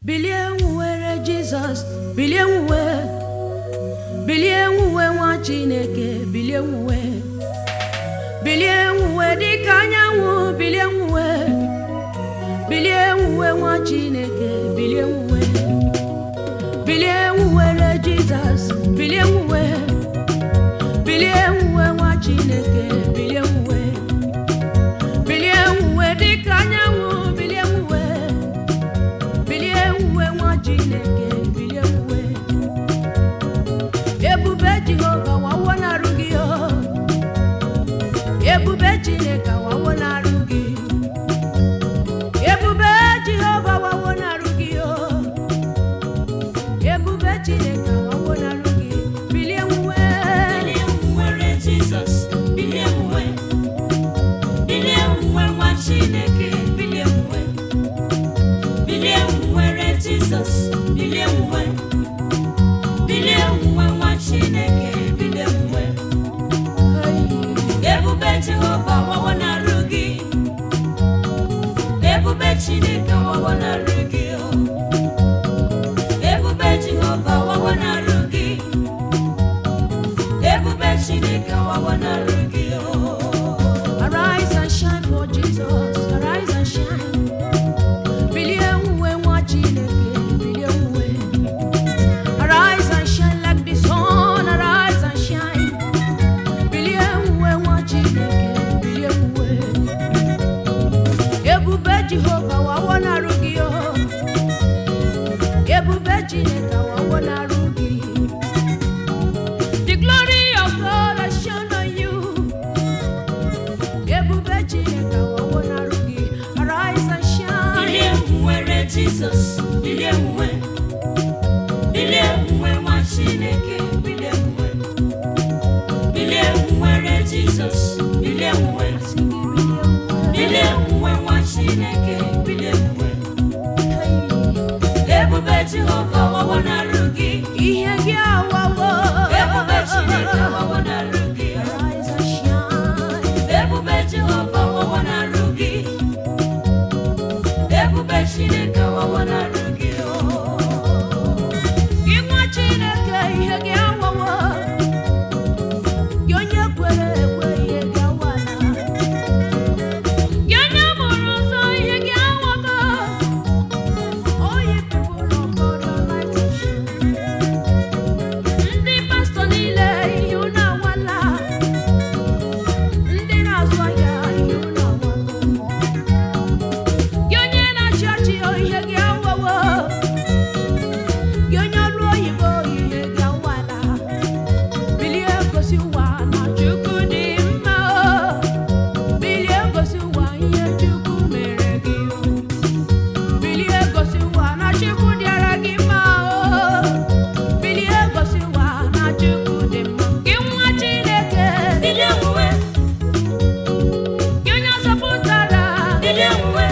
bilie nwuwere jizọs bilie nwuwe bilie nwuwe nwa chineke bilie nwuwe bilie nwuwe dịka anyanwụ bilie nwuwe bilie nwuwe nwa chineke bilie nwuwe bilie nwuwere jizọs bilie nwuwe bilie nwuwe nwa chineke bilie nwuwe bilie nwuwe dịka anyanwụ bilie nwuwe bilie nwuwe nwa chineke bilie nwuwe ebube jehova wawo na-arụ gị o ebube chineke wawo na-arụ gị ebube jehova wawo na-arụ gị o ebube chineke wawo na-arụ gị bilie nwuwe Bilie nwere Jizọs, bilie nwe. Bilie nwe nwa Chineke, bilie nwe. Bilie nwere Jizọs, bilie nwe. Bilie nwe nwa Chineke, bilie nwe. Ebube Jehova wawo na-arụ gị. Ebube Chineke wawo na-arụ gị o. Ebube Jehova wawo na-arụ gị. Ebube Chineke wawo na-arụ gị o. Arise and shine for Jesus. Arise and shine. Bilie nwuwe nwa Chineke, bilie nwuwe. Arise and shine like the sun. Arise and shine. Bilie nwuwe nwa Chineke, bilie nwuwe. Ebube Jehova wawo na-arụ gị o. Ebube Chineke wawo na-arụ gị. The glory of God has shone on you. Ebube Chineke wawo na-arụ gị. Arise and shine. Bilie nwere Jizọs, bilie nwe. Bilie nwe nwa Chineke, bilie nwe. Bilie nwere Jizọs, bilie nwe. Bilie nwe nwa Chineke, bilie nwe. Ebube Jehova wawo na-arụ gị. Ihe gị awawo. Ebube Chineke wawo na-arụ gị. Arise and shine. Ebube Jehova wawo na-arụ gị. Ebube Chineke wawo na-arụ gị o. Gị nwa Chineke ihe gị awawo. Gị onye kwere ekwe ihe gị awala. Gị onye mụrụ ụzọ ihe gị awago. All ye people of God, your light is shine. Ndị pastọ niile ihe unu awala. Ndị na-azụ ahịa ihe unu awago. Gị onye na-achị ọchị ihe gị awawo. Gị onye ọrụ oyibo ihe gị awala. Bilie gosi ụwa na Chukwu dị mma o. Bilie gosi ụwa ihe Chukwu mere gị o. Bilie gosi ụwa na Chukwu dịara gị mma o. Bilie gosi ụwa na Chukwu dị mma. Gị nwa Chineke, Bilie nwe, gị onye zọpụtara, bilie nwe,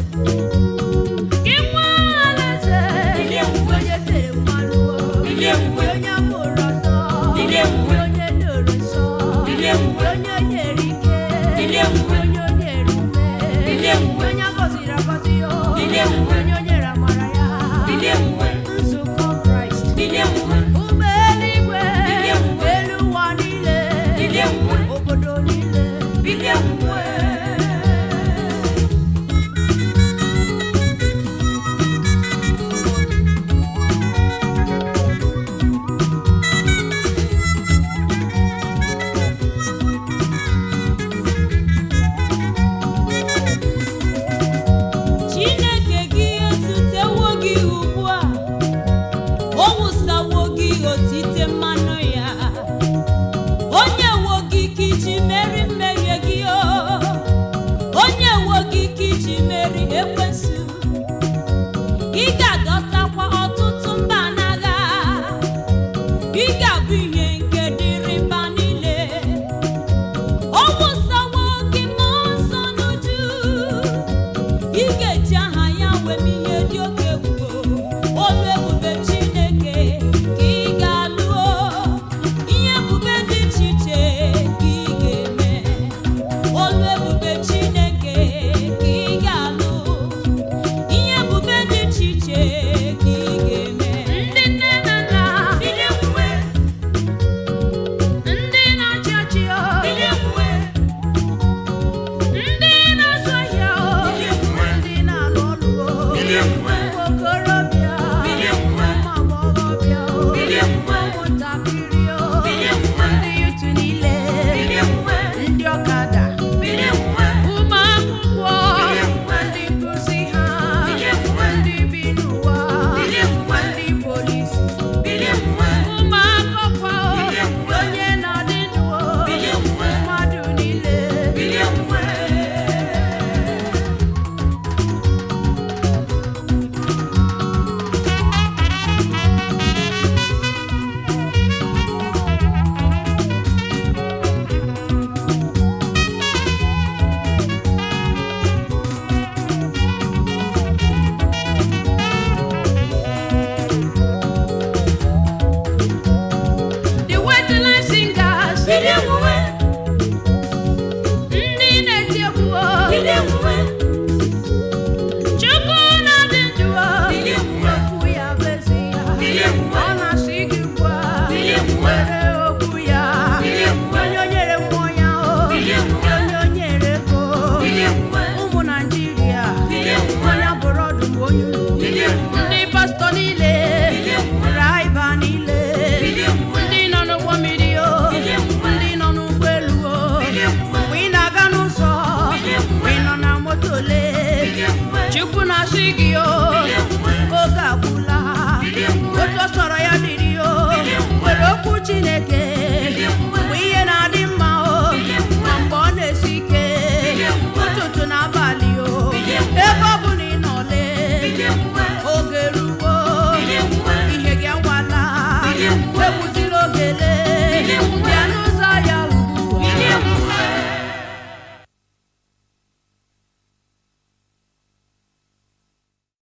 gị nwa Alaeze, Bilie nwe. onye tere mmanụ o. Bilie nwe. onye mụrụ ọzọ, Bilie nwe. onye doro nsọ, Bilie nwe. onye nyere ike, Bilie nwe. onye o nyere ume, Bilie nwe. onye agọziri agọzi o, Bilie nwe. onye o nyere amara ya, bilie nwe, nzukọ Kraịst, bilie nwe, ụmụ eluigwe, Bilie nwe. elu ụwa niile, Bilie nwe. obodo niile, bilie nwe. Chineke gị ezutewo gị ugbu a, o wụsawo gị otite mmanụ ya, onye wo gị ka iji meri mmehie gị o, onye wo gị ka iji meri ekwensu, ị ga-adọtakwa ọtụtụ mba n'agha, ị ga-abụ ihe nke dịrị mba niile. O wụsawo gị mmụọ nsọ n'uju ị ga-eji aha ya wee mee ihe dị oke egwu olu ebube Chineke ka ị ga-alụọ ihe ebube dị iche iche ka ị ga-eme olu ebube Chineke ka ị ga-alụ ihe ebube dị iche iche na-asị gị o oge agwụla otu ọ sọrọ ya dịrị o were okwu chineke mgbe ihe na-adị mma o ma mgbe ọ na-esi ike ụtụtụ na abalị o ebe ọ bụ na ị nọle